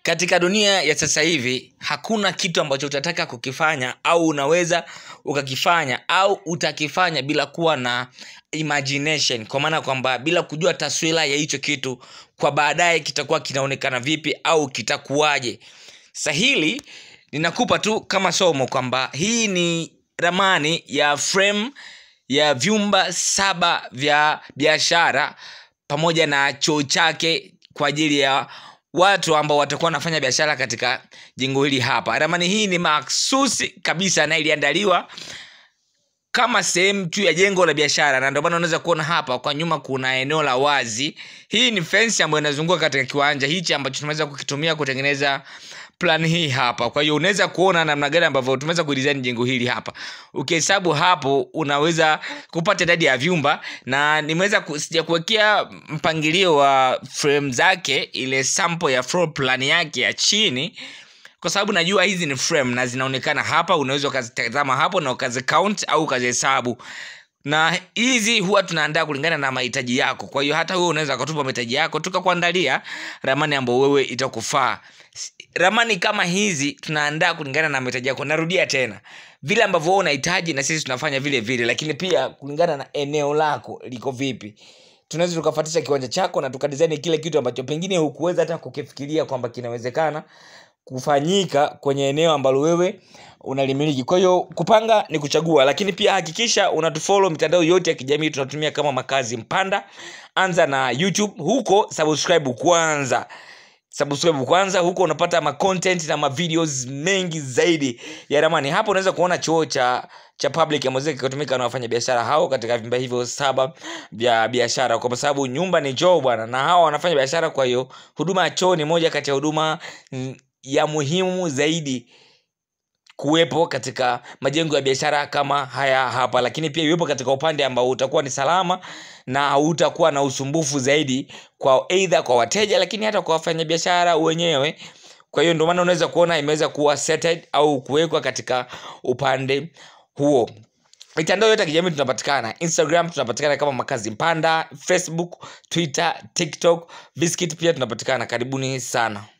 katika dunia ya sasa hivi hakuna kitu ambacho utataka kukifanya au unaweza ukakifanya au utakifanya bila kuwa na imagination kwa maana kwamba bila kujua taswira ya hicho kitu kwa baadaye kitakuwa kinaonekana vipi au kitakuwaje sasa hili ninakupa tu kama somo kwamba hii ni ramani ya frame ya vyumba saba vya biashara pamoja na choo chake kwa ajili ya watu ambao watakuwa wanafanya biashara katika jengo hili hapa ramani hii ni maksusi kabisa na iliandaliwa kama sehemu tu ya jengo la biashara na ndio maana unaweza kuona hapa kwa nyuma kuna eneo la wazi hii ni fensi ambayo inazunguka katika kiwanja hichi ambacho tumeweza kukitumia kutengeneza plan hii hapa kwa hiyo unaweza kuona namna gani ambavyo tumeweza kudesign jengo hili hapa ukihesabu hapo unaweza kupata idadi ya vyumba na nimeweza ku- sijakuwekea mpangilio wa frame zake ile sample ya floor plan yake ya chini kwa sababu najua hizi ni frame na zinaonekana hapa unaweza ukazitazama hapo na ukazi count au ukazihesabu na hizi huwa tunaandaa kulingana na mahitaji yako kwa hiyo hata wewe unaweza ukatupa mahitaji yako tukakuandalia ramani ambayo wewe itakufaa S- ramani kama hizi tunaandaa kulingana na mahitaji yako narudia tena vile ambavyo wewe unahitaji na sisi tunafanya vile vile lakini pia kulingana na eneo lako liko vipi tunaweza tukafatisha kiwanja chako na tukadizaini kile kitu ambacho pengine hukuweza hata kukifikiria kwamba kinawezekana kufanyika kwenye eneo ambalo wewe unalimiliki kwa hiyo kupanga ni kuchagua lakini pia hakikisha unatufolo mitandao yote ya kijamii tunatumia kama makazi mpanda anza na youtube huko subscribe kwanza subscribe kwanza huko unapata ma content na ma videos mengi zaidi ya ramani hapo unaweza kuona chuo cha cha public ambazo kikatumika na wafanya biashara hao katika vyumba hivyo saba vya biashara kwa sababu nyumba ni choo bwana na hao wanafanya biashara kwa hiyo huduma ya choo ni moja kati ya huduma mm, ya muhimu zaidi kuwepo katika majengo ya biashara kama haya hapa lakini pia iwepo katika upande ambao utakuwa ni salama na hautakuwa na usumbufu zaidi kwa eidha kwa wateja lakini hata kwa wafanyabiashara wenyewe kwa hiyo ndio maana unaweza kuona imeweza kuwa setted au kuwekwa katika upande huo mitandao yote ya kijamii tunapatikana instagram tunapatikana kama makazi mpanda facebook twitter tiktok biscuit pia tunapatikana karibuni sana